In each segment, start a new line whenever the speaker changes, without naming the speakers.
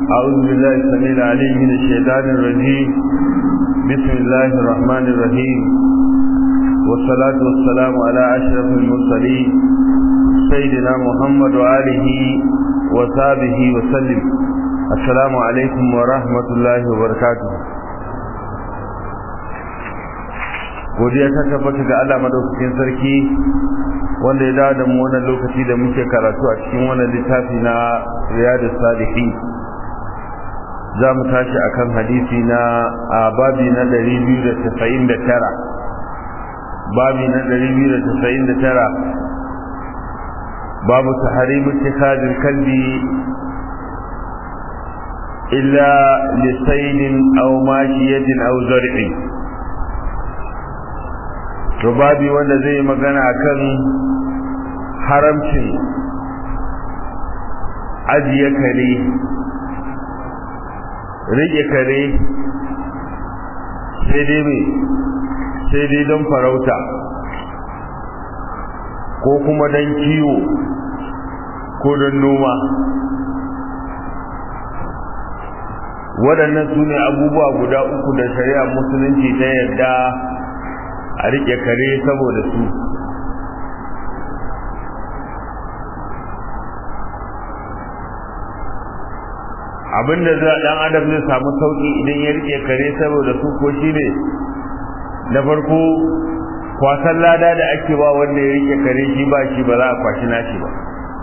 أعوذ بالله السميع العليم من الشيطان الرجيم بسم الله الرحمن الرحيم والصلاة والسلام على أشرف المرسلين سيدنا محمد وآله وصحبه وسلم السلام عليكم ورحمة الله وبركاته godiya ta tabbata ga Allah madaukakin sarki wanda ya dawo da mu wannan lokaci da muke karatu a cikin wannan littafi na Riyadus Salihin za mu tashi akan hadisi na a babi na 299 babi na 299 babu tahrim ittikhadil kalbi illa lisaydin aw mashiyatin aw zar'in to babi wanda zai magana akan haramcin ajiye kare rike kare sai dai mai sai dai don farauta ko kuma don kiwo ko don noma waɗannan su ne abubuwa guda uku da shari'a musulunci ta yadda a riƙe kare saboda su abinda za dan adam zai samu sauki idan ya rike kare saboda su ko shine na farko kwasan lada da ake ba wanda ya rike kare shi ba shi ba za a kwashi nashi ba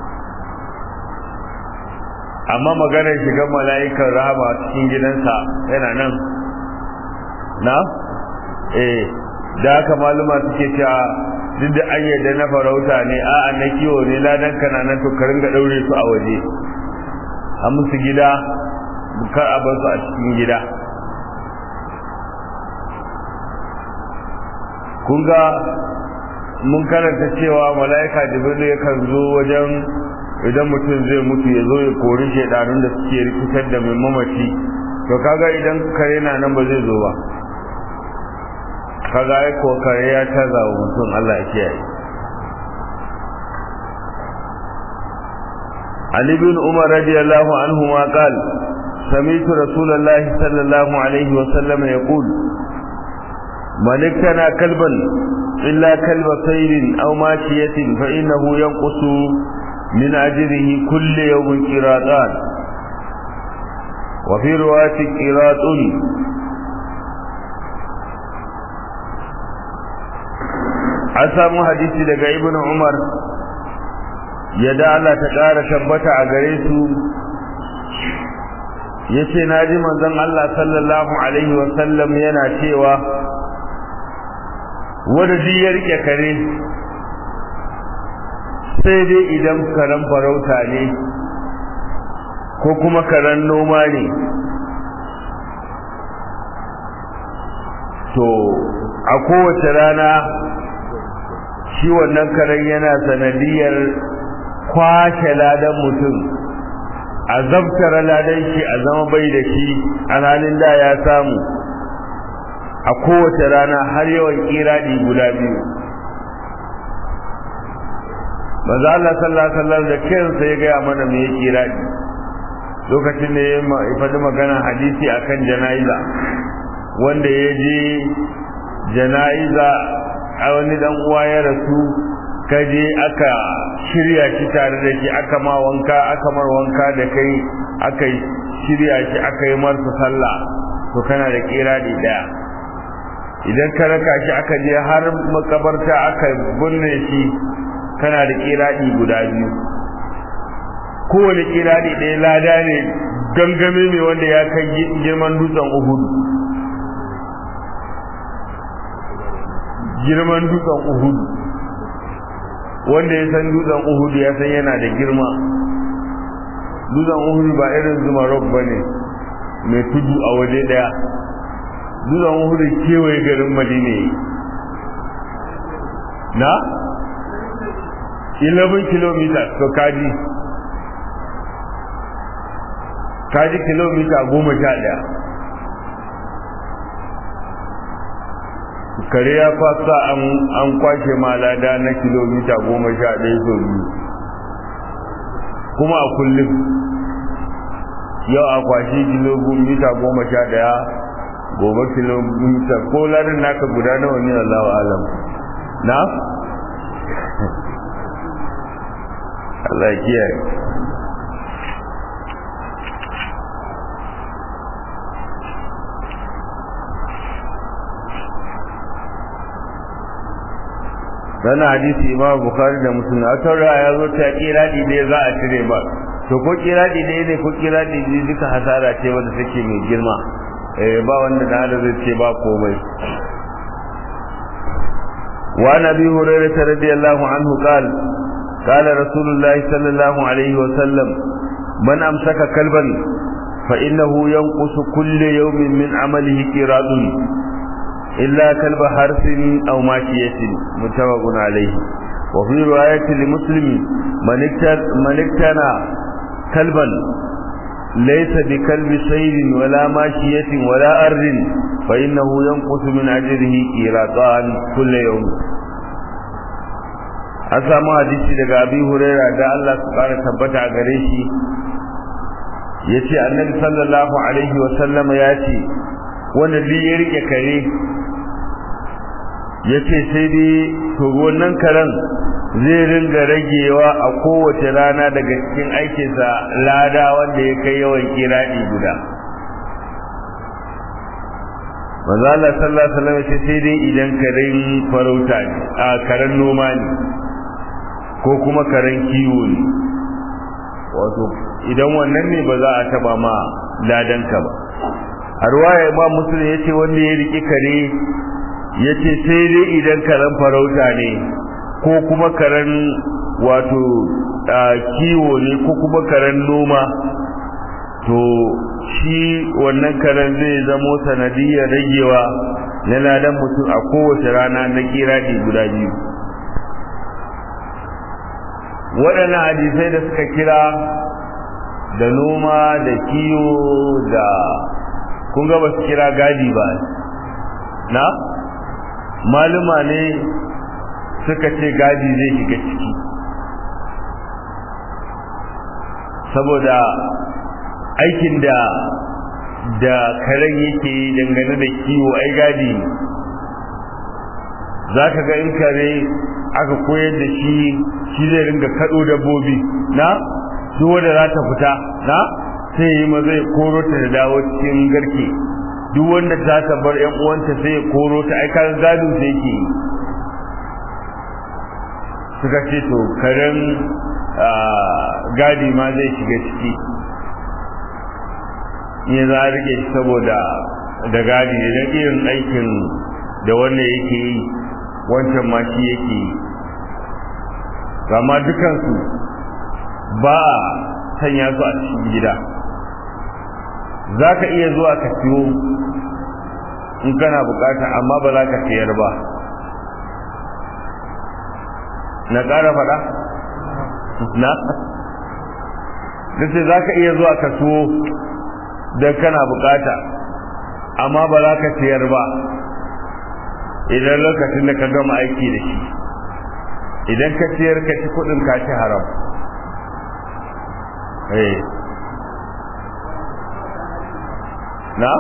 amma maganar shiga mala'ikan rahama cikin gidansa yana nan na eh da haka maluma suke cewa duk da an yadda na farauta ne a'a na kiwo ne ladan kana nan to ka ringa daure su a waje a musu gida kar a bar su a cikin gida kun ga mun karanta cewa mala'ika jibril yakan zo wajen idan mutum zai mutu ya zo ya kori shaidanun da suke rikitar da mai mamaci to kaga idan kare na nan ba zai zo ba kaga ai ko kare ya taza wa mutum Allah ya kiyaye Ali bin Umar radiyallahu anhu ma qal سمعت رسول الله صلى الله عليه وسلم يقول من اكتنى كلبا إلا كلب صيد أو ماشية فإنه ينقص من أجره كل يوم قراطان وفي رواية قراط an samu hadisi daga ibnu umar yadda Allah ta ƙara tabbata a gare su yace naji manzon Allah sallallahu alaihi wa sallam yana cewa wanda duk ya rike kare sai dai idan karen farauta ne ko kuma karen noma ne to a kowace rana shi wannan karen yana sanadiyar kwashe ladan mutum a zabtara ladan shi a zama bai da shi a halin da ya samu a kowace rana har yawan kiradi guda biyu maza Allah sallallahu alaihi wasallam da kansa ya gaya mana me yake kiradi lokacin da ya faɗi magana hadisi akan jana'iza wanda ya je jana'iza a wani dan uwa ya rasu kaje aka shirya shi tare da shi aka ma wanka aka mar wanka da kai aka shirya shi aka yi marsa sallah to kana da kiradi daya idan ka raka shi aka je har makabarta aka binne shi kana da kiradi guda biyu kowane kiradi ɗaya lada ne gangame ne wanda ya kai girman dutsen uhudu girman dutsen uhudu wanda ya san dutsen uhudu ya san yana da girma dutsen uhudu ba irin zuma rock ba ne mai tudu a waje daya dutsen uhudu kewaye garin madina na 11 kilometers to kaji kaji kilomita goma sha daya kare ya fasa an kwashe malada na kilomita goma sha ɗaya sau biyu kuma a kullum yau a kwashi kilomita goma sha daya gobe kilomita ko larin naka guda nawa ne Allah alam na Allah ya kiyaye Sana hadisi Imam Bukhari da Muslim a taura ya zo ta kiradi ne za a cire ba to ko kiradi ne ne ko kiradi ne duka hasara ce wanda take mai girma eh ba wanda da hada zai ce ba komai wa nabi hurairah radiyallahu anhu qala qala rasulullah sallallahu alaihi wa sallam man amsaka kalban fa innahu yanqusu kullu yawmin min amalihi qiradun illa kalba harsin aw mashiyatin muttafaqun alayhi wa fi riwayatin li muslim man iktana kalban laysa bi kalbi saydin wala mashiyatin wala arrin fa innahu yanqusu min ajrihi qiratan kullu yawm an samu hadisi daga abi huraira da Allah su kara tabbata a gare shi yace annabi sallallahu alaihi wa sallam ya ce wanda bi ya rike kare ya ce sai dai to wannan karen zai ringa ragewa a kowace rana daga cikin aikinsa lada wanda ya kai yawan kiraɗi guda maza Allah sallallahu alaihi wasallam ce sai dai idan karen farauta ne a karen noma ne ko kuma karen kiwo ne wato idan wannan ne ba za a taba ma ladanka ba a ruwaya imam muslim ya ce wanda ya riƙi kare ya ce sai dai idan karen farauta ne ko kuma karen wato kiwo ne ko kuma karen noma to shi wannan karen zai zamo sanadiyar ragewa na ladan mutum a kowace rana na kiradi guda biyu waɗannan hadisai da suka kira da noma da kiwo da kun ga ba su kira gadi ba na maluma ne suka ce gadi zai shiga ciki saboda aikin da da karen yake dangane da kiwo ai gadi za ka ga in kare aka koyar da shi shi zai ringa kaɗo dabbobi na duk wanda za ta fita na sai yi ma zai koro ta da dawo cikin garke duk wanda ta ta bar yan uwanta sai ya koro ta ai kan gado sai yake suka ce to karen gadi ma zai shiga ciki ne za a rike shi saboda da gadi idan irin aikin da wannan yake yi wancan ma shi yake yi amma dukansu ba a sanya su a cikin gida za ka iya zuwa ka siyo in kana bukata amma ba za ka siyar ba na ƙara faɗa? na? dace za ka iya zuwa ka siyo don kana bukata amma ba za ka siyar ba idan lokacin da ka gama aiki da shi idan ka siyar ka ci kudin ka ci haram eh na?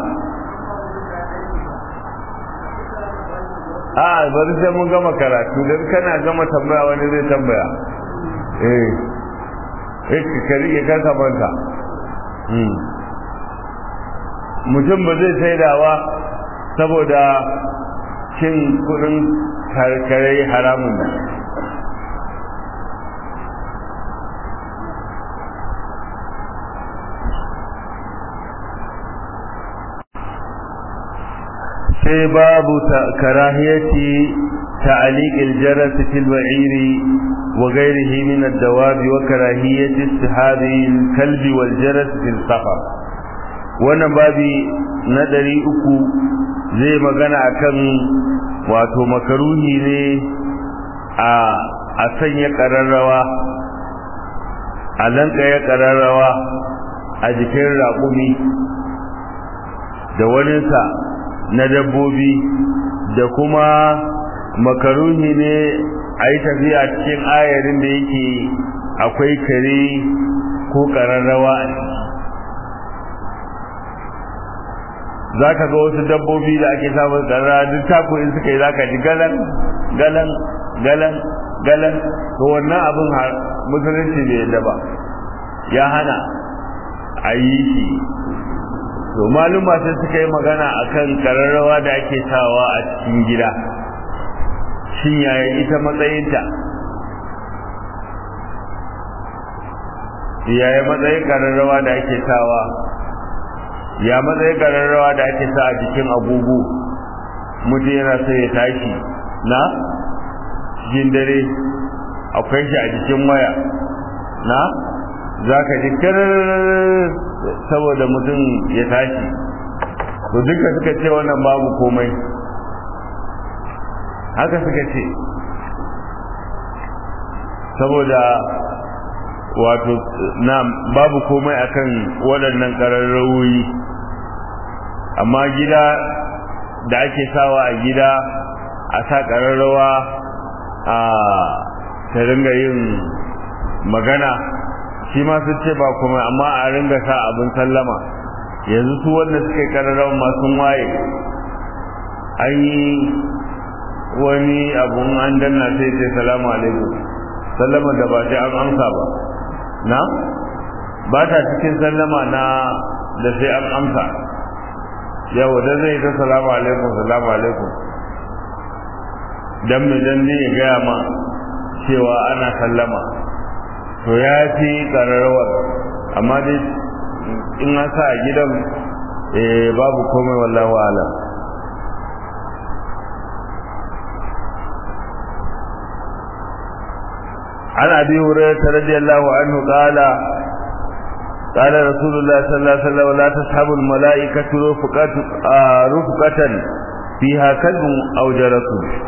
a bari sai mun gama karatu don kana gama tambaya wani zai tambaya eh eh kari ya kanka banka mutum ba zai saidawa saboda cin kudin karkare haramun sai babu karahiyati تعليق الجرس في البعير وغيره من الدواب وكراهية استحاب الكلب والجرس في السفر wannan babi na ɗari uku zai magana akan wato makaruhi ne a a sanya ƙararrawa a lanƙaya ƙararrawa a jikin raƙumi da waninsa na dabbobi da kuma makaruhi ne a yi tafiya cikin ayarin da yake akwai kare ko ƙararrawa a ciki za ka ga wasu dabbobi da ake samun karara duk tako in suka yi za ka ji galan galan galan galan to wannan abin musulunci bai yadda ba ya hana a yi shi to maluma sai suka yi magana akan kararrawa da ake sawa a cikin gida shin yaya ita matsayinta yaya matsayin kararrawa da ake sawa ya matsayin kararrawa da ake sa a jikin agogo mutum yana so ya tashi na cikin dare akwai shi a jikin waya na za ka ji saboda mutum ya tashi to duka suka ce wannan babu komai haka suka ce saboda wato na babu komai akan waɗannan ƙararrawoyi amma gida da ake sawa a gida a sa ƙararrawa a ta ringa yin magana shi ma sun ce ba kuma amma a ringa sa abin sallama yanzu su wanda suka ƙararrawa masu waye an yi wani abun an danna sai ce salamu alaikum sallama da ba sai an amsa ba na ba ta cikin sallama na da sai an amsa yau da zai ta salamu alaikum salamu alaikum dan mai dan ne ya gaya ma cewa ana sallama to ya fi ƙararrawar amma dai in an sa a gidan babu komai wallahu alam عن ابي هريره رضي الله عنه قال قال رسول الله صلى الله عليه وسلم لا تسحب الملائكه رفقه رفقه فيها كلب او جرس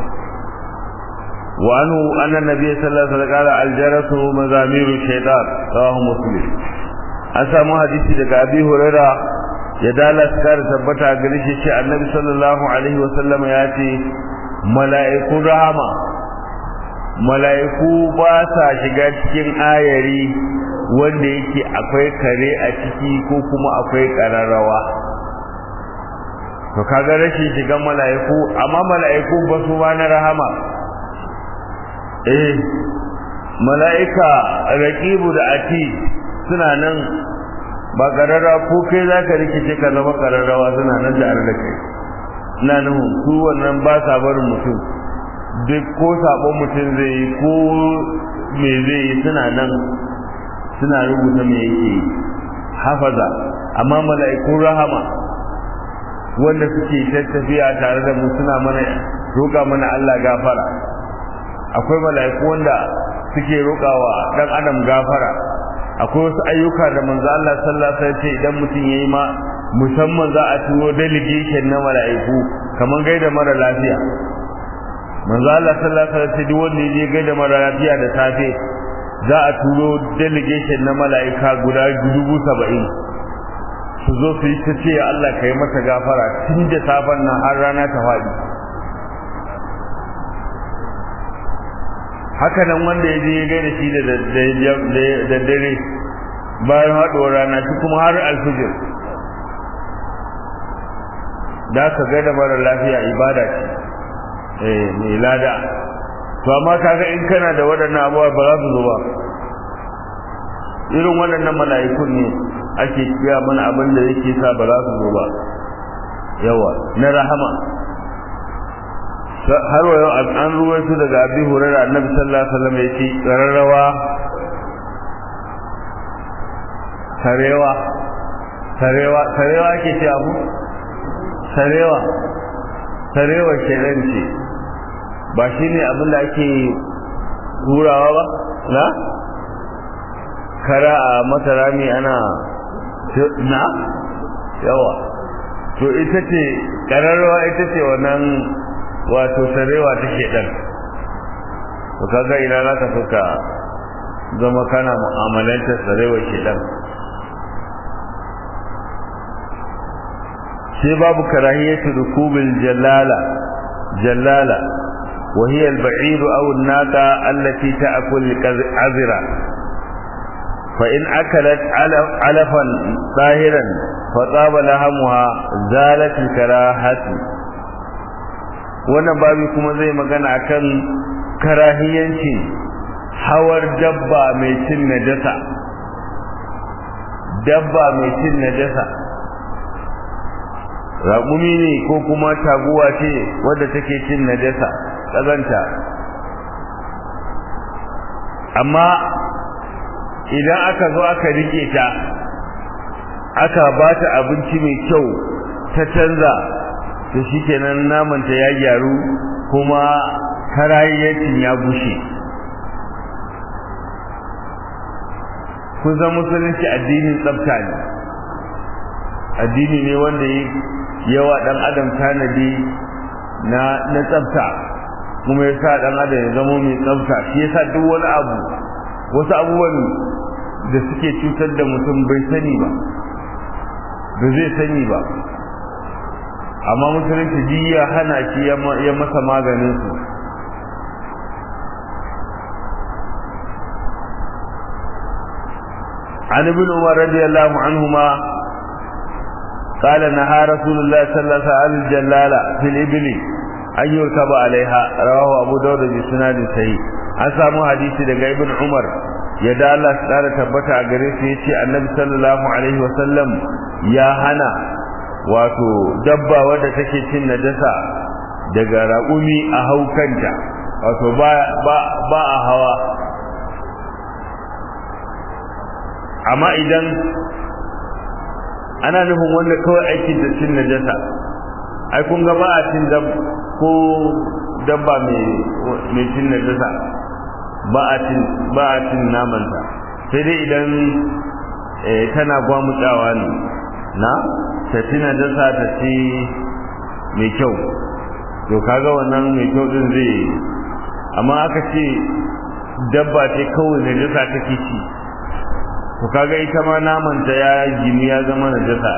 وعنه ان النبي صلى الله عليه وسلم قال الجرس مزامير الشيطان رواه مسلم an samu hadisi daga abi huraira ya dala kar tabbata gare shi ce annabi sallallahu alaihi wasallam ya ce mala'ikun rahama mala'iku ba sa shiga cikin ayari wanda yake akwai kare a ciki ko kuma akwai kararrawa to kaga rashin shigan mala'iku amma mala'iku ba su ba na rahama eh mala'ika raqibu da ati suna nan ba kararra ko kai zaka rikice ka zama kararrawa suna nan da da kai ina nan su wannan ba sa barin mutum duk ko sabon mutum zai yi ko me zai yi suna nan suna rubuta me yake hafaza amma mala'ikun rahama wanda suke tattafiya tare da mu suna mana roƙa mana Allah gafara akwai mala'iku wanda suke roƙawa dan adam gafara akwai wasu ayyuka da manzo Allah sallallahu alaihi wasallam idan mutum yayi ma musamman za a turo delegation na mala'iku kaman gaida mara lafiya manzo Allah sallallahu alaihi wasallam duk wanda ya gaida mara lafiya da safe za a turo delegation na mala'ika guda dubu saba'in su zo su yi ta ce Allah ka yi masa gafara tun da safen nan har rana ta faɗi haka nan wanda ya je ya gaida shi da dare bayan haɗuwar rana shi kuma har alfijir da ka gaida mara lafiya ibada ce eh mai lada to amma kaga in kana da waɗannan abubuwa ba za su zo ba irin waɗannan mala'ikun ne ake kiya mana abin da yake sa ba za su zo ba yawa na rahama har wa yau an ruwaito daga abi hurairah annabi sallallahu alaihi wasallam yace qararrawa sarewa sarewa sarewa ke ce abu sarewa sarewa kenan ce ba shine abin da ake hurawa ba na kara a matarami ana na yawa to ita ce kararrawa ita ce wannan wato sarewa ta shedan to kaga ina za ka suka zama kana mu'amalantar sarewa shedan sai babu karahiyatu rukubil jalala jalala وهي البعير أو الناقة التي تأكل عذرا فإن أكلت علفا طاهرا fatsaba lahamuha zalatul karahati wannan babi kuma zai magana akan karahiyanci hawar dabba mai cin najasa dabba mai cin najasa raƙumi ne ko kuma taguwa ce wadda take cin najasa ƙazanta amma idan aka zo aka rike ta aka ba ta abinci mai kyau ta canza to shikenan namanta ya gyaru kuma karayayyacin ya bushe kun san musulunci addinin tsafta ne addini ne wanda yawa dan adam tanadi na na tsafta kuma yasa dan adam ya zama mai tsafta shi yasa duk wani abu wasu abubuwan da suke cutar da mutum bai sani ba ba zai sani ba amma musulunci ji ya hana shi ya masa maganin su عن ابن عمر رضي الله عنهما قال نهى رسول الله صلى الله عليه وسلم عن الجلالة في الإبل أن يركب عليها رواه أبو داود بسناد صحيح an samu hadisi daga ibn Umar yadda Allah ya tsara tabbata a gare shi yace Annabi sallallahu alaihi wasallam ya hana wato dabba wadda take cin najasa daga raƙumi a haukanta wato ba ba ba a hawa amma idan ana nufin wanda kawai aikin da cin najasa ai kun ga ba a cin dab ko dabba mai mai cin najasa ba a cin ba a cin namanta sai dai idan tana gwamutsawa ne na ta ci najasa ta ci mai kyau to kaga wannan mai kyau din zai amma aka ce dabba ce kawai najasa take ci to kaga ita ma naman ta ya gini ya zama najasa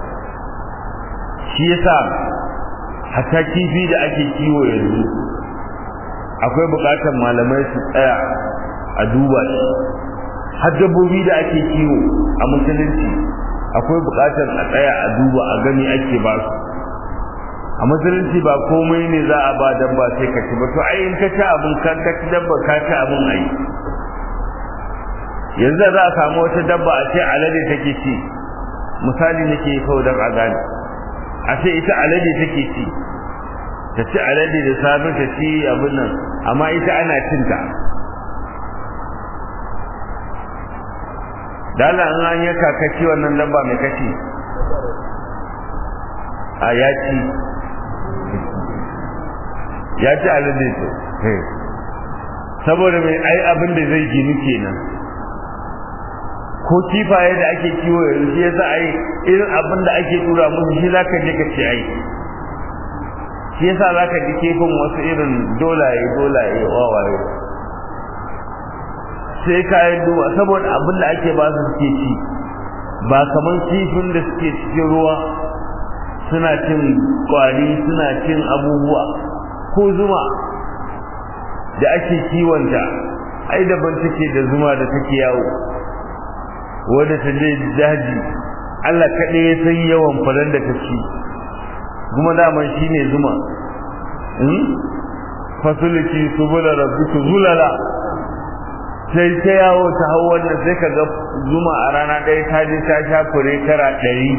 shi yasa hatta kifi da ake kiwo yanzu akwai bukatar malamai su tsaya a duba shi har dabbobi da ake kiwo a musulunci akwai bukatar a tsaya a duba a gani ake ba su a musulunci ba komai ne za a ba dabba sai ka ci ba to ai in ka ci abin ka ci dabba ka ci abin ai yanzu za a samu wata dabba a ce alade take ci misali nake kawai don a gane a ce ita alade take ci ta ci alade da safe ta ci abin nan amma ita ana cinta dala an an yanka kaci wannan dabba mai kaci a ya ci ya ci alade to saboda mai ai abin da zai gini kenan ko kifaye da ake kiwo yanzu shi yasa ai irin abin da ake tura musu shi zaka je ka ci ai shi yasa zaka ji kifin wasu irin dolaye dolaye wawaye sai ka yi duba saboda abin da ake ba su suke ci ba kamar kifin da suke cikin ruwa suna cin kwari suna cin abubuwa ko zuma da ake kiwonta ai daban take da zuma da take yawo wadda ta je daji Allah kaɗai ya san yawan faran da ta ci kuma daman shi ne zuma fasuliki subula rabbiku zulala sai ta yawo ta hau wannan sai ka ga zuma a rana ɗaya ta je ta sha fure kara ɗari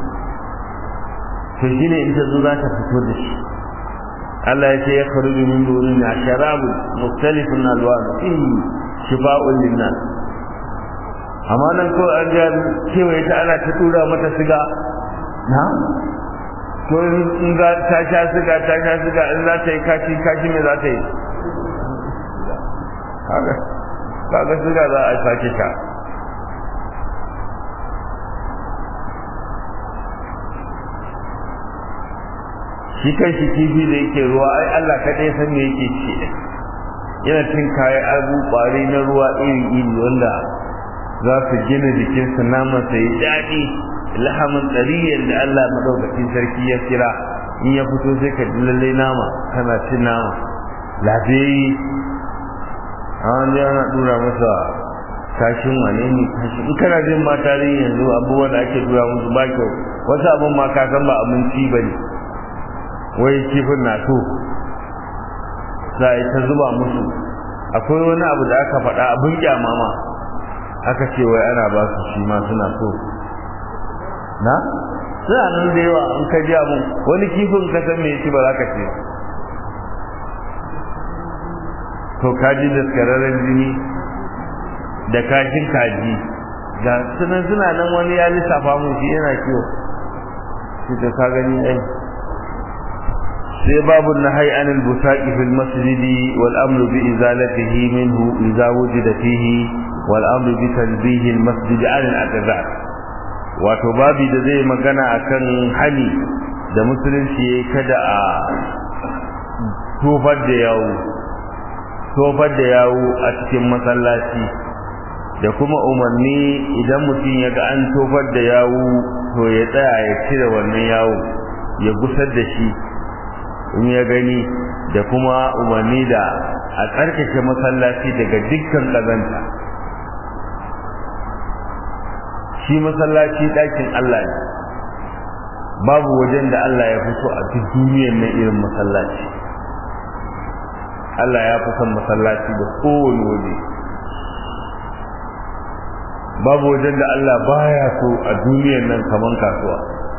to shi ne in ta zo za ta fito da shi Allah ya ce ya faru min durin na sharabu muktalifin alwanu in shifa'un linnas amma nan ko an ga kewaye ta ana ta tura mata siga na to in za ta sha siga ta sha siga in za ta yi kashi kashi me za ta yi kaga kaga siga za a sake ta shi kan shi kifi da yake ruwa ai Allah kaɗai san me yake ci yana cin kayan abu ƙwari na ruwa iri iri wanda za su gina jikinsu naman sa yi daɗi lahamin tsariyar da Allah maɗaukacin sarki ya kira in ya fito sai ka ji lallai nama kana cin nama lafiyayye a wanda yana ɗura masa kashin wane ne kashin in kana jin ma tarihi yanzu abubuwan da ake dura musu ba kyau wasu abin ma ka san ba abinci ba ne wai kifin na so za a yi ta zuba musu akwai wani abu da aka faɗa abin kyama ma aka ce wai ana ba su shi ma suna so na suna nan da yawa an ka ji abin wani kifin ka san me shi ba za ka ce to kaji da skararren jini da kashin kaji ga sunan suna nan wani ya lissafa mu shi yana kiwo shi da ka gani ai sai babu nahai anil busaqi fil masjidi wal amru bi izalatihi minhu idza wujida fihi wal amru bi tanbihi al masjid an al aqdar wato babi da zai magana akan hani da musulunci yayi kada a tofar da yawo tofar da yawo a cikin masallaci da kuma umarni idan mutum ya ga an tofar da yawo to ya tsaya ya cire wannan yawo ya gusar da shi in ya gani da kuma umarni da a tsarkake masallaci daga dukkan ƙazanta shi masallaci ɗakin Allah ne babu wajen da Allah ya fito a duk duniyar na irin masallaci Allah ya fi son masallaci da kowane waje babu wajen da Allah baya so a duniyar nan kaman kasuwa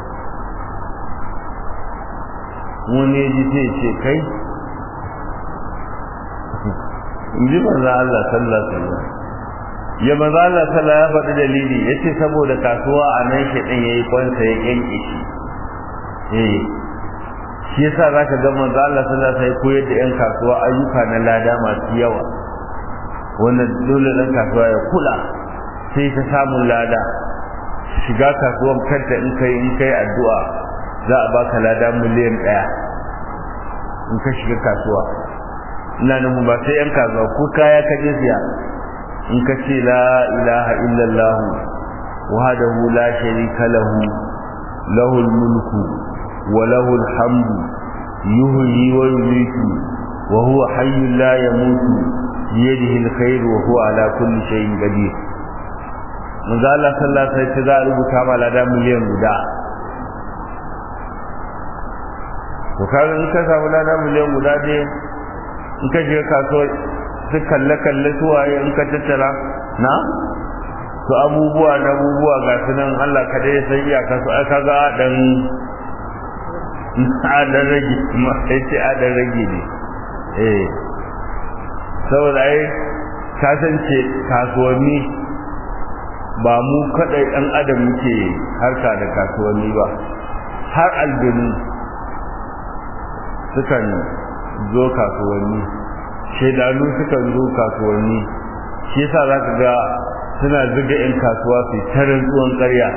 wani ji sai ce kai in ji manzo Allah sallallahu alaihi wasallam ya manzo Allah sallallahu ya faɗi dalili yace saboda kasuwa a nan shi din yayi kwansa ya yanke shi eh shi yasa zaka ga manzo Allah sallallahu alaihi wasallam koyar da yan kasuwa ayyuka na lada masu yawa wannan dole dan kasuwa ya kula sai ta samun lada shiga kasuwan kanta in kai in kai addu'a za a baka lada miliyan ɗaya in ka shiga kasuwa ina nan ba sai yan kasuwa ko kaya ka je siya in ka ce la ilaha illallah wahdahu la sharika lahu lahul mulku wa lahul hamdu yuhyi wa yumiitu wa huwa hayyun la yamutu biyadihi alkhair wa huwa ala kulli shay'in qadir manzo Allah sallallahu alaihi wasallam za a rubuta ma lada miliyan guda to kaga in ka samu lada miliyan guda dai in ka shiga kasuwa su kalle kalle su waye in ka tattara na to abubuwa na abubuwa ga su nan Allah ka dai san iyaka su aka ga dan adan rage ma sai ce adan rage ne eh saboda ai kasance kasuwanni ba mu kadai dan adam muke harka da kasuwanni ba har aljanu sukan zo kasuwanni shaidanu sukan zo kasuwanni shi yasa za ka ga suna zuga 'yan kasuwa su ta rantsuwan ƙarya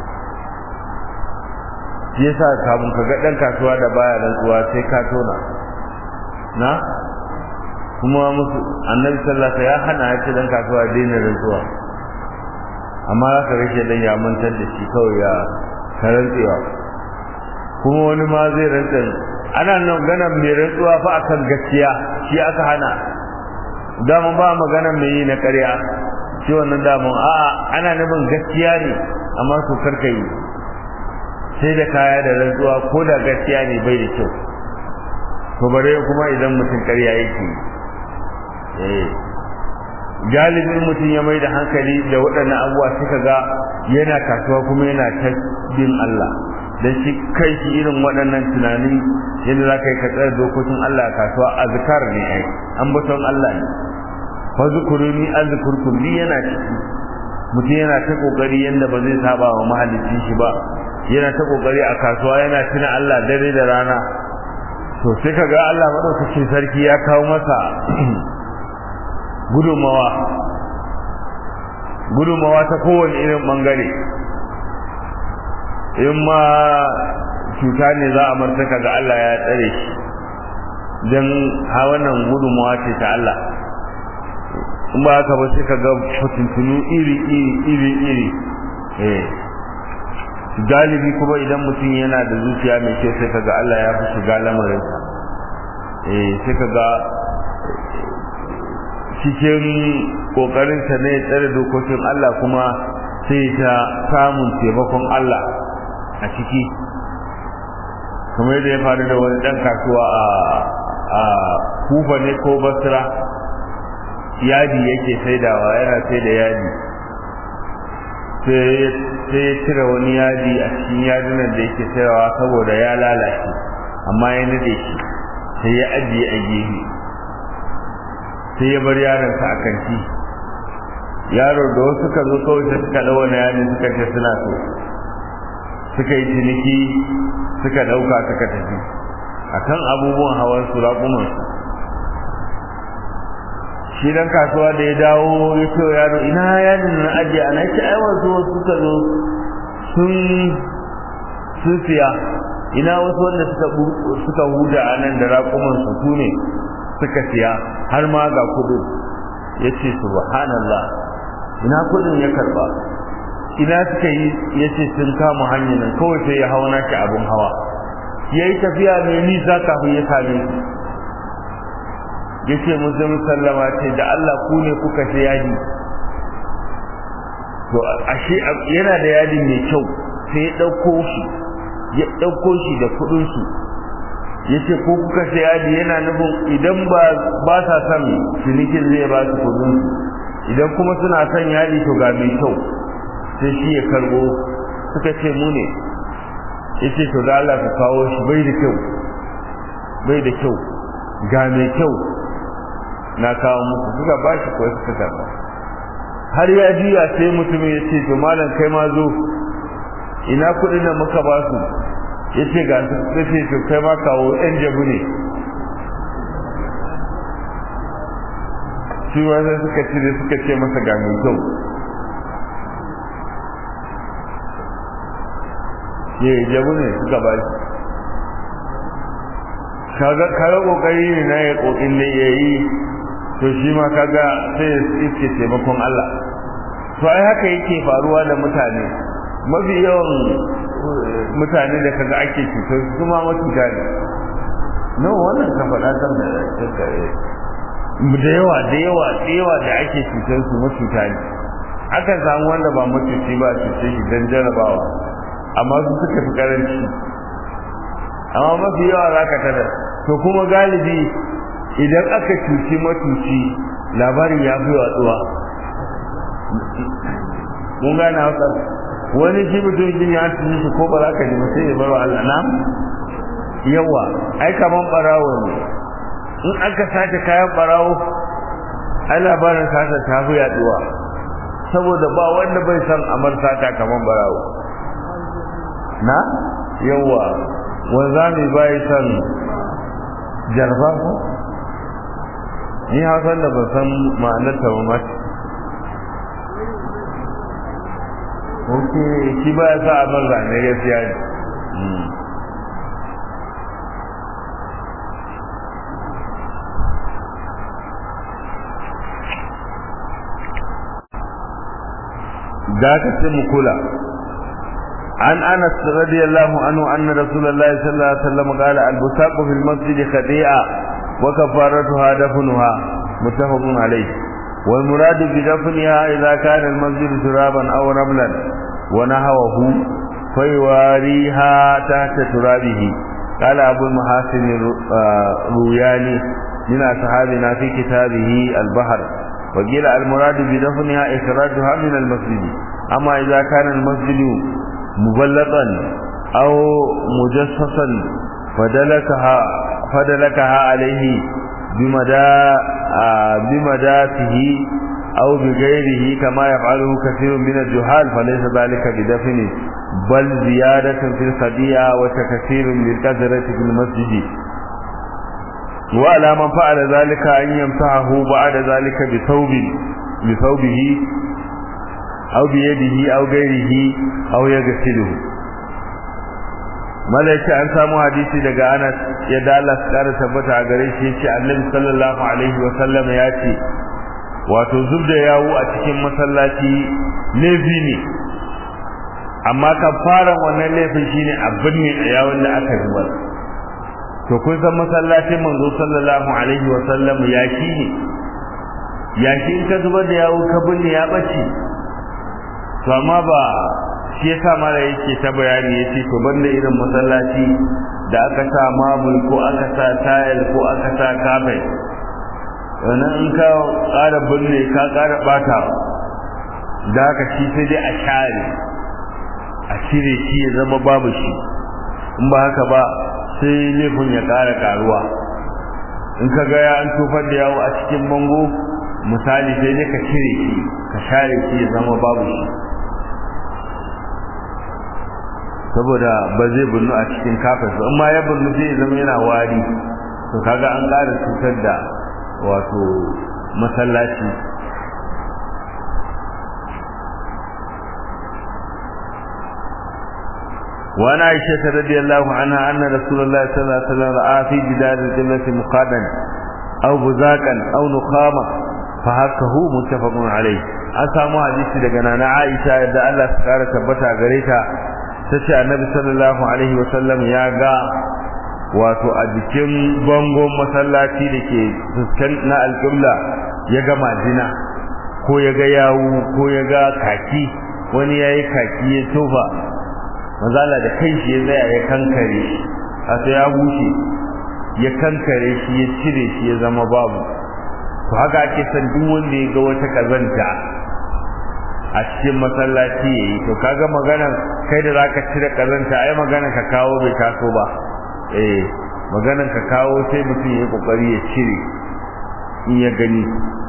shi yasa kamun ka ga ɗan kasuwa da baya rantsuwa sai ka tona na kuma musu annabi sallallahu ya hana ya ce dan kasuwa daina rantsuwa amma za ka rashe dan ya mantar da shi kawai ya ka rantsewa kuma wani ma zai rantsa ana nan ganin mai rantsuwa fa akan gaskiya shi aka hana dama ba magana mai yi na ƙarya shi wannan damun a'a ana nufin gaskiya ne amma su karka yi sai da kaya da rantsuwa ko da gaskiya ne bai da kyau to bare kuma idan mutum ƙarya yake eh galibin mutum ya mai da hankali da waɗannan abubuwa suka ga yana kasuwa kuma yana ta bin Allah da shi kai shi irin waɗannan tunani yadda za ka yi ka tsaya dokokin Allah a kasuwa azkar ne ai ambaton Allah ne fa zukuruni azkurkum ni yana ciki mutum yana ta kokari yanda ba zai saba wa mahallicin shi ba yana ta kokari a kasuwa yana tuna Allah dare da rana to sai ka ga Allah madaukakin sarki ya kawo masa gudunmawa gudunmawa ta kowane irin bangare in ma cuta ne za a martaka ga Allah ya tsare shi don ha wannan gudunmawa ce ta Allah in ba haka ba sai ka ga fitintunu iri iri iri iri eh galibi kuma idan mutum yana da zuciya mai kyau sai ka ga Allah ya fi shiga lamarinsa eh sai ka ga cikin kokarinsa ne ya tsare dokokin Allah kuma sai ta samun taimakon Allah a ciki kamar yadda ya faru da wani dan kasuwa a a kufa ne ko basra yadi yake saidawa yana sai da yadi sai ya cire wani yadi a cikin yadunan da yake saidawa saboda ya lalace amma ya nade shi sai ya ajiye a gefe sai ya bar yaronsa a kanti yaro da wasu suka zo kawai sai suka ɗau wani yadi suka ce suna so suka yi ciniki suka ɗauka suka tafi akan abubuwan hawan su raƙumansu shi dan kasuwa da ya dawo ya ce yaro ina yadin na ajiye ana ce ai wasu wasu suka zo sun sun siya ina wasu wanda suka suka huda a nan da raƙumansu su ne suka siya har ma ga kudin ya ce subhanallah ina kudin ya karba ina suka yi ya ce sun kama hanyar nan kawai sai ya hau naki abin hawa ya yi tafiya mai nisa kafin ya same su ya ce musulun sallama ce da Allah ku ne kuka sai yadi to ashe yana da yadi mai kyau sai ya ɗauko shi ya ɗauko shi da kuɗinsu ya ce ko kuka sai yadi yana nufin idan ba ba sa son cinikin zai ba su kuɗinsu idan kuma suna son yadi to ga mai kyau sai shi ya karbo suka ce mu ne ya ce to da Allah ka kawo shi bai da kyau bai da kyau ga mai kyau na kawo muku suka ba shi kawai suka karba har ya juya sai mutumin ya ce to malam kai ma zo ina kuɗin da muka ba su ya ce ga su sai ce to kai ma kawo yan jabu ne shi ma sai suka cire suka ce masa ga mai kyau ya yi jabu ne suka ba shi kaga kaga kokari ne na ya kokin ne ya yi to shi ma kaga sai ya iske taimakon Allah to ai haka yake faruwa da mutane mafi yawan mutane da kaga ake cutar su ma matuta ne no wannan ka faɗa kan da da yawa da yawa da yawa da ake cutar su matuta ne akan samu wanda ba mutunci ba cuce shi don jarabawa amma su suka fi karanci amma mafi yawa za ka tada to kuma galibi idan aka cuci matuci labarin ya fi watsuwa mun gane hausa wani shi mutum jin ya cuci shi ko ba za ka ji sai ya bar wa Allah na yawa ai kaman barawo ne in aka sace kayan barawo ai labarin sata ta fi yaduwa saboda ba wanda bai san amar sata kaman barawo na yawa wanzami bai san jarba ko ni hausan da ban san ma'anarta ba mace ok shi ba ya sa abin zane gaskiya ne da ka ce mu kula عن أنس رضي الله عنه أن رسول الله صلى الله عليه وسلم قال البساق في المسجد خديئة وكفارتها دفنها متفق عليه والمراد بدفنها إذا كان المسجد ترابا أو رملا ونهوه فيواريها تحت ترابه قال أبو المحاسن روياني من أصحابنا في كتابه البحر وقيل المراد بدفنها إخراجها من المسجد أما إذا كان المسجد مبلطا أو مجسسا فدلكها فدلكها عليه بمدى بمداته أو بغيره كما يفعله كثير من الجهال فليس ذلك بدفن بل زيادة في الخديعة وتكثير للكثرة في المسجد وعلى من فعل ذلك أن يمسحه بعد ذلك بثوب بثوبه أو بيده أو غيره أو يغسله malaika an samu hadisi daga Anas yadda Allah ya kara tabbata a gare shi yace Annabi sallallahu alaihi wa sallam ya ce wato zubda yawo a cikin masallaci laifi ne amma kafaran wannan laifin shine abin ne a yawon da aka zubar to kun san masallacin manzo sallallahu alaihi wa sallam ya ne yashi in ka zubar da yawo ka binne ya bace to amma ba shi yasa mara yake ta bayani yace to banda irin masallaci da aka sa mabul ko aka sa tile ko aka sa carpet wannan in ka ƙara binne ka ƙara bata da haka shi sai dai a share a cire shi ya zama babu shi in ba haka ba sai laifin ya ƙara ƙaruwa in ka ga ya an tofar da yawo a cikin bango misali sai dai ka cire shi ka share shi ya zama babu shi saboda ba zai bunnu a cikin kafin ba amma ya bunnu zai zama yana wari to kaga an ƙara cutar da wato masallaci وعن عائشة رضي الله عنها أن رسول الله صلى الله عليه وسلم رأى في جدار القبلة مقادا أو بزاكا أو نخاما فهكه متفق عليه an samu hadisi daga nana Aisha yadda Allah ya kara tabbata gare ta tace Annabi sallallahu alaihi wa sallam ya ga wato a jikin bangon masallaci dake fuskan na alqibla ya ga majina ko ya ga yawu ko ya ga kaki wani yayi kaki ya tofa manzala da kai shi ya tsaya ya kankare shi a ya bushe ya kankare shi ya cire shi ya zama babu to haka ake san duk wanda ya ga wata kazanta a cikin masallaci yayi to kaga maganar kai da zaka cire kazanta ai maganar ka kawo bai taso ba eh maganar ka kawo sai mutum ya kokari ya cire in ya gani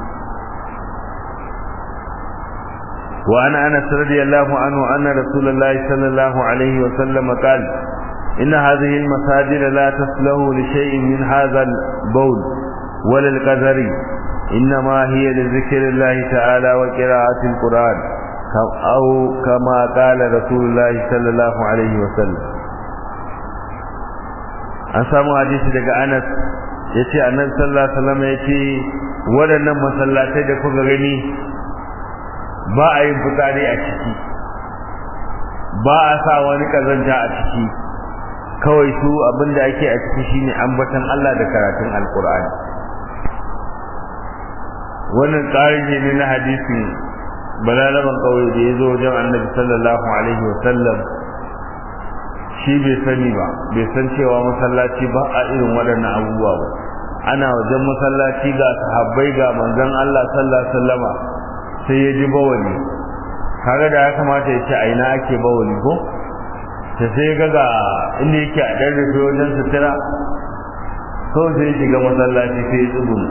وعن انس رضي الله عنه ان رسول الله صلى الله عليه وسلم قال ان هذه المساجد لا تصلح لشيء من هذا البول ولا القذر انما هي لذكر الله تعالى وقراءه القران او كما قال رسول الله صلى الله عليه وسلم an samu hadisi daga Anas yace annabi sallallahu alaihi wasallam yace waɗannan masallatai da kuka gani ba a yin fitsari a ciki ba a sa wani kazanta a ciki kawai su abinda ake a ciki shine ambatan Allah da karatun alkur'ani wannan tsarin ne na hadisin balalaban kawai da ya zo wajen annabi sallallahu alaihi wa sallam shi bai sani ba bai san cewa masallaci ba a irin waɗannan abubuwa ba ana wajen masallaci ga sahabbai ga manzon Allah sallallahu alaihi wasallama sai ya ji bawali kaga da ya kamata ya ce a ina ake bawali ko ta sai ga ga inda yake a ɗan rufe wajen sutura kawai sai ya shiga masallaci sai ya tsugunu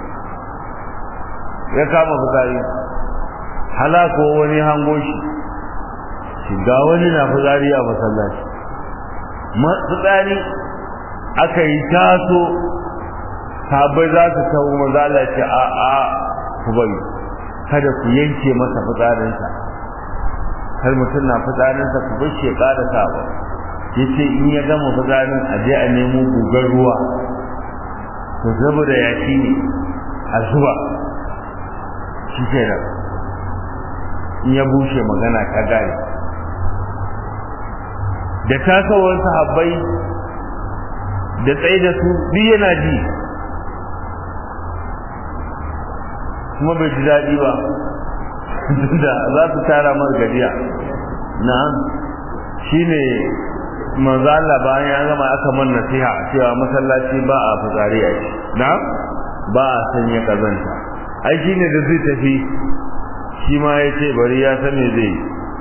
ya kama fitsari halako wani hango shi shiga wani na fitsari a masallaci fitsari aka yi taso sabai za su tawo mazala ce a a ku bari kada ku yanke masa fitsarinsa har mutum na fitsarinsa ku bar shi ya ƙara sawa ya ce in ya gama fitsarin a je a nemo gugar ruwa to saboda yashi ne a zuba shi ke nan in ya bushe magana ta gane da tasowar sahabbai da tsaye da su duk yana ji kuma bai ji daɗi ba da za su tara mar gajiya na shi ne manzala bayan ya gama aka man nasiha cewa masallaci ba a fitsari a shi na ba a sanya kazanta ai shi ne da zai tafi shi ma ya ce bari ya san me zai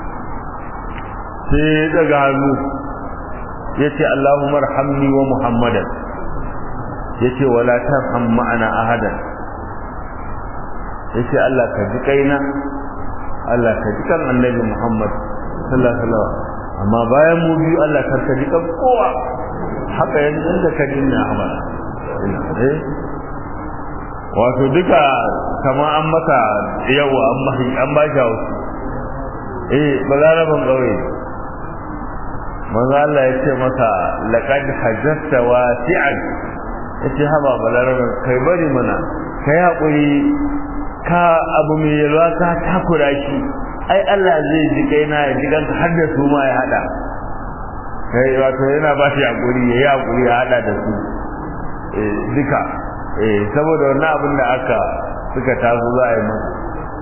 sai ya daga hannu ya ce Allahumma rahamni wa Muhammadan ya ce wala tarham ma'ana ahadan ya ce Allah ka ji kaina Allah ka ji kan annabi Muhammad sallallahu alaihi wasallam amma bayan mu biyu Allah kar ka ji kan kowa haka yanzu da ka ji na amana eh wato duka kama an maka yawa an ba an ba shi hausu eh balaraban kauye manzo Allah ya ce masa laqad hajjata wasi'an yace haba balaraban kai bari mana kai hakuri ka abu mai yalwa ka takura shi ai Allah zai ji kaina ya ji ganka har da su ma ya hada kai wato yana ba shi hakuri yayi hakuri ya hada da su eh duka eh saboda wannan abin da aka suka taso za a yi masa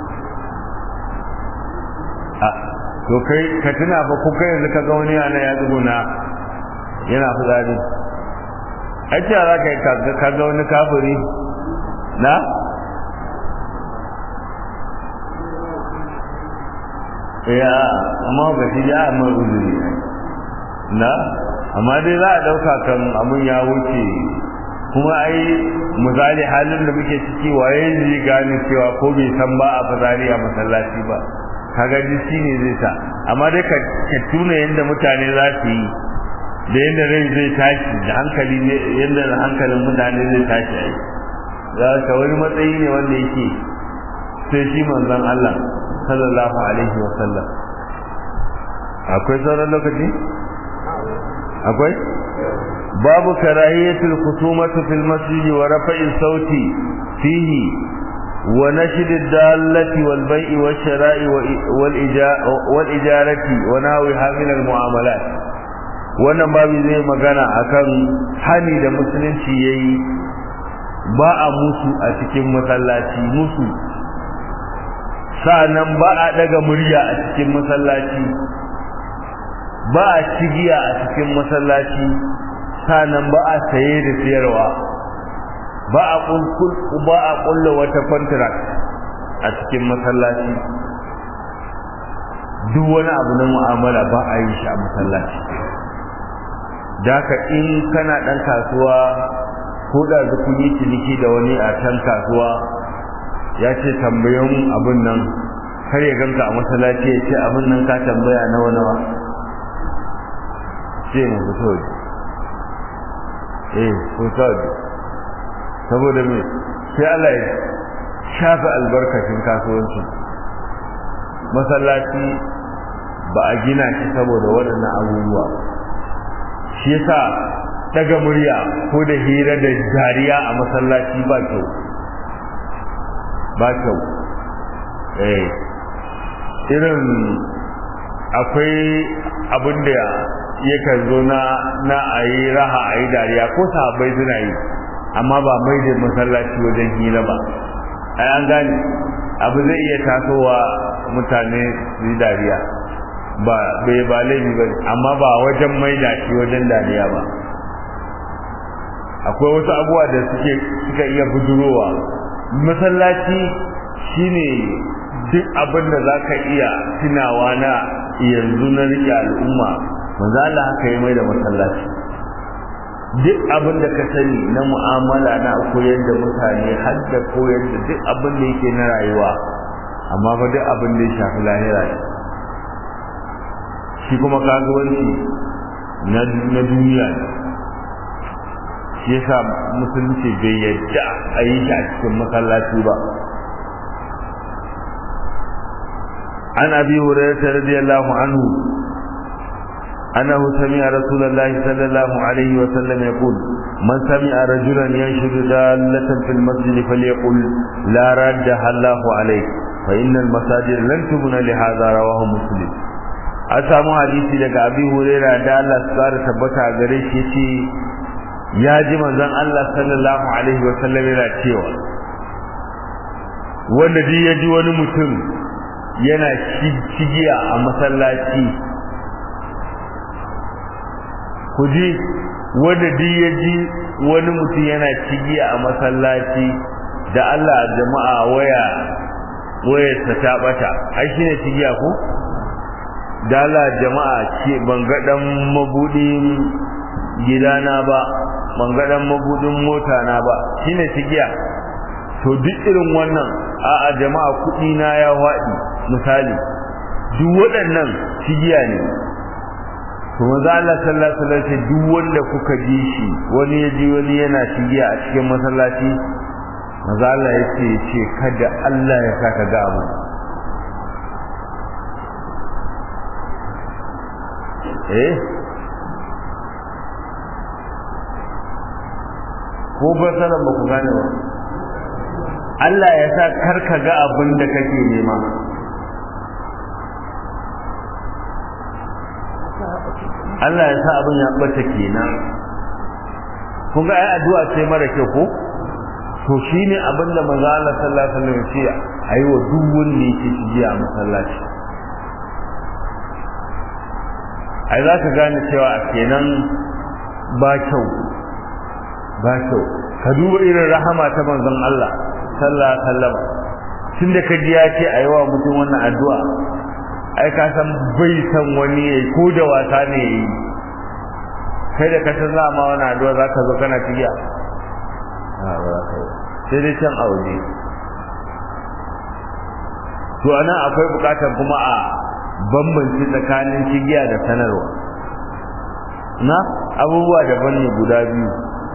a to kai ka tuna fa ko kai yanzu ka ga wani yana ya tsuguna yana fitsari ai ce za ka yi ka ga wani kafiri na ya amma ga shi ya amma uzuri na amma dai za a dauka kan abun ya wuce kuma ai misali halin da muke ciki waye zai gane cewa ko bai san ba a fitsari a masallaci ba kaga ji shi ne zai sa amma dai ka tuna yadda mutane za su yi da yadda rai zai tashi da hankali ne yadda hankalin mutane zai tashi ai za ka wani matsayi ne wanda yake sai shi manzon Allah sallallahu alaihi wa sallam akwai sauran lokaci akwai babu karahiyatul khusumati fil masjid wa rafa'i sauti fihi wa nashid ad-dallati wal bai'i wash shara'i wal ijarati wa nahwiha min al mu'amalat wannan babu zai magana akan hani da musulunci yayi ba a musu a cikin masallaci musu sa'annan ba a daga murya a cikin masallaci ba a cigiya a cikin masallaci sa'annan ba a saye da siyarwa ba a kulkul ba a kulla wata contract a cikin masallaci duk wani abu na mu'amala ba a yi shi a masallaci daka in kana dan kasuwa ko da kun yi ciniki da wani a can kasuwa ya ce tambayan abin nan kar ya ganka a masallaci ya ce abin nan ka tambaya nawa nawa ce mu fito eh fito saboda me sai Allah ya shafa albarkacin kasuwanci masallaci ba a gina shi saboda waɗannan abubuwa shi yasa daga murya ko da hira da dariya a masallaci ba kyau ba kyau eh irin akwai abin da yakan zo na na ayi raha ayi dariya ko sahabbai suna yi amma ba mai da masallaci wajen hira ba ai an gane abu zai iya tasowa mutane su yi dariya ba bai ba laifi ba amma ba wajen mai da shi wajen dariya ba akwai wasu abubuwa da suke suka iya budurowa masallaci shine duk abin da za ka iya tunawa na yanzu na rike al'umma manzo Allah haka yi mai da masallaci duk abin da ka sani na mu'amala na koyar da mutane har da koyar da duk abin da yake na rayuwa amma fa duk abin da ya shafi lahira ne shi kuma kasuwanci na duniya ne shi yasa musulunci bai yadda a yi shi a cikin masallaci ba an abi hurairah radiyallahu anhu أنه سمع رسول الله صلى الله عليه وسلم يقول من سمع رجلا ينشد دالة في المسجد فليقل لا ردها الله عليه فإن المساجد لن تبنى لهذا رواه مسلم أسامو حديثي لك أبي هريرة دا الله سبحانه تبتع غريش يتي يا جمع زن الله صلى الله عليه وسلم إلى تيوى wanda duk ya ji wani mutum yana cigiya a masallaci ku ji wanda duk ya ji wani mutum yana cigiya a masallaci da Allah jama'a waya wayarsa ta bata ai shine cigiya ko da Allah jama'a ce ban ga dan mabudin gidana ba ban ga dan mabudin mota na ba shine cigiya to duk irin wannan a'a jama'a kudi na ya wadi misali duk waɗannan cigiya ne to manzo Allah sallallahu alaihi wasallam duk wanda kuka ji shi wani ya ji wani yana shigiya a cikin masallaci manzo Allah ya ce ce kada Allah ya saka ga abu eh ko ba sanar ba ku gane ba Allah ya sa karka ga abin da kake nema Allah ya sa abin ya bata kenan kun ga ai addu'a ce mara kyau ko to shine abin da manzo Allah sallallahu alaihi wasallam ya ce ayi wa duk wanda yake shige a masallaci ai za ka gane cewa a kenan ba kyau ba kyau ka duba irin rahama ta manzon Allah sallallahu alaihi wasallam tun da kaji ya ce a yi wa mutum wannan addu'a ai ka san bai san wani yayi ko da wasa ne yayi kai da ka san za ma wannan addu'a za ka zo kana tigiya sai dai can aure to ana akwai bukatar kuma a bambanci tsakanin cigiya da sanarwa na abubuwa daban ne guda biyu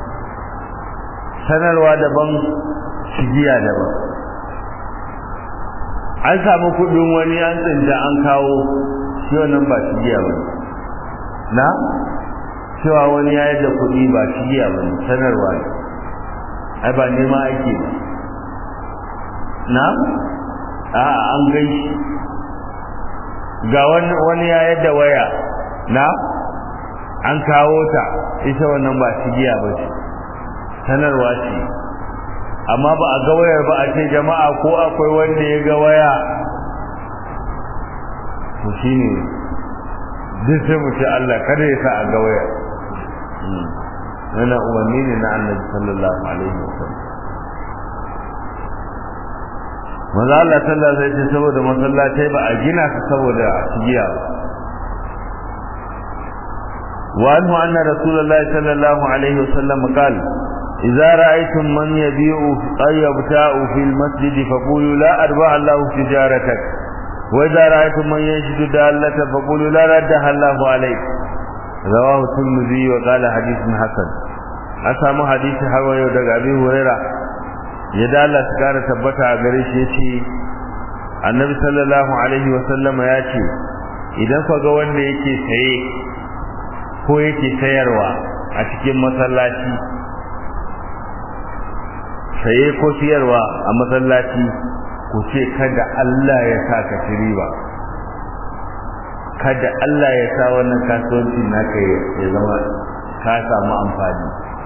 sanarwa daban cigiya daban an samu kudin wani an tsinta an kawo shi wannan ba cigiya ba na cewa wani ya yadda kudi ba cigiya ba sanarwa ne ai ba nema ake ba na a an gaishe ga wani ya yadda waya na an kawo ta ita wannan ba cigiya ba ce sanarwa ce amma ba a ga wayar ba a ce jama'a ko akwai wanda ya ga waya to shine duk sai mu ce Allah kada ya sa a ga wayar wannan umarni ne na annabi sallallahu alaihi wasallam maza Allah sallallahu alaihi wasallam saboda masallatai ba a gina su saboda cigiya ba wa anhu anna rasulullahi sallallahu alaihi wasallam qala idza ra'aytum man yabi'u ay yabta'u fil masjid faqulu la arba Allahu tijaratak wa idza ra'aytum man yashidu dallata faqulu la raddaha Allahu alayk rawahu tirmidhi wa qala hadithun hasan an samu hadisi har yau daga Abi Hurairah ya dala su kara tabbata a gare shi yace annabi sallallahu alaihi wa sallama ya ce idan ka ga wanda yake saye ko yake sayarwa a cikin masallaci saye ko siyarwa a masallaci ku ce kada Allah ya sa ka ci riba kada Allah ya sa wannan kasuwanci naka ya zama ka samu amfani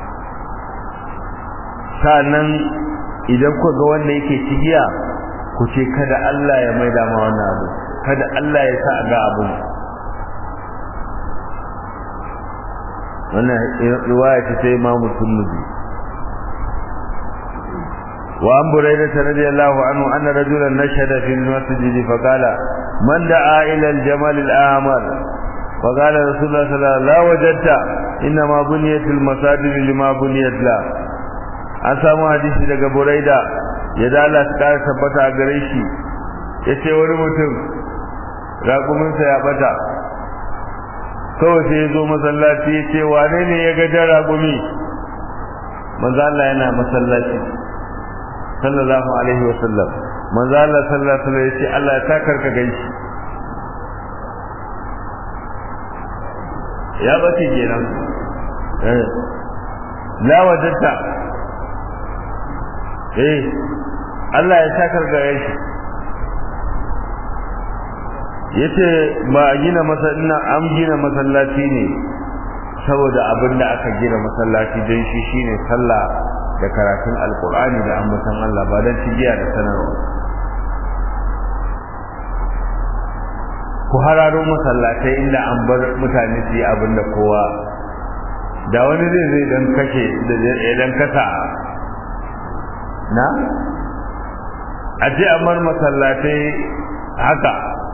sa'annan idan ku ga wanda yake cigiya ku ce kada Allah ya maida ma wannan abu kada Allah ya sa ga abu wannan riwaya ce ta Imam Tirmidhi wa an Buraida radiyallahu anhu anna rajulan nashada fil masjid fa qala man da'a ila al-jamal al-ahmar fa qala rasulullah sallallahu alaihi wasallam la wajadta inma buniyat al-masajid lima buniyat la an samu hadisi daga buraida ya dala su kara tabbata a gare shi ya ce wani mutum raƙuminsa ya bata kawai sai ya zo masallaci ya ce wane ne ya gajar raƙumi manzo Allah yana masallaci sallallahu alaihi wa sallam manzo Allah sallallahu alaihi wa sallam ya ce Allah ya takar ka ganshi ya bace kenan eh la wajadta eh Allah ya sakar gare shi yace ba a gina masallina an gina masallaci ne saboda abin da aka gina masallaci don shi shine sallah da karatun alkur'ani da ambatan Allah ba don cigiya da sanarwa ku hararo masallatai inda an bar mutane su yi abin da kowa da wani zai zai dan kashe idan kasa na a ce amar masallatai haka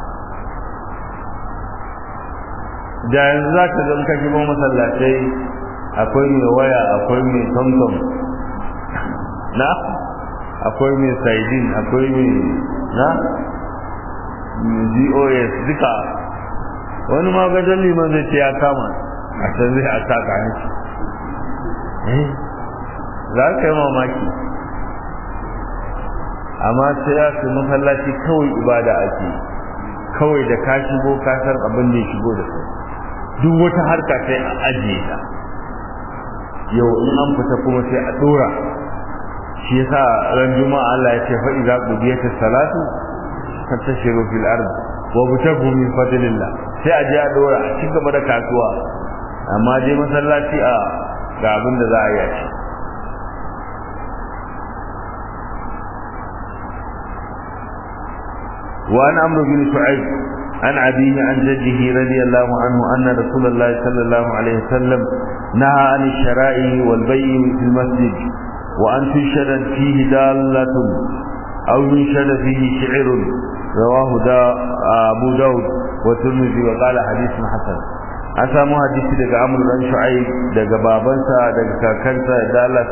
da yanzu za ka zan kashi ba masallatai akwai mai waya akwai mai tomtom na akwai mai saidin akwai mai na gos duka wani magajen liman zai ce ya kama a can zai a saka ne za ka yi mamaki amma sai ya su masallaci kawai ibada ake kawai da ka shigo ka san abin da ya shigo da kai duk wata harka sai a ajiye ta yau in an fita kuma sai a dora shi yasa ran juma'a Allah ya ce fa idza qudiyat as-salatu fantashiru fil ard wa butagu min fadlillah sai a je a dora a ci gaba da kasuwa amma je masallaci a ga abin da za a yi shi وعن عمرو بن شعيب عن أبيه عن جده رضي الله عنه أن رسول الله صلى الله عليه وسلم نهى عن الشرائع والبيع في المسجد وأن تنشد فيه دالة أو ينشد فيه شعر رواه دا أبو داود والترمذي وقال حديث حسن an samu hadisi daga amur dan shu'aib daga babansa daga kakansa da Allah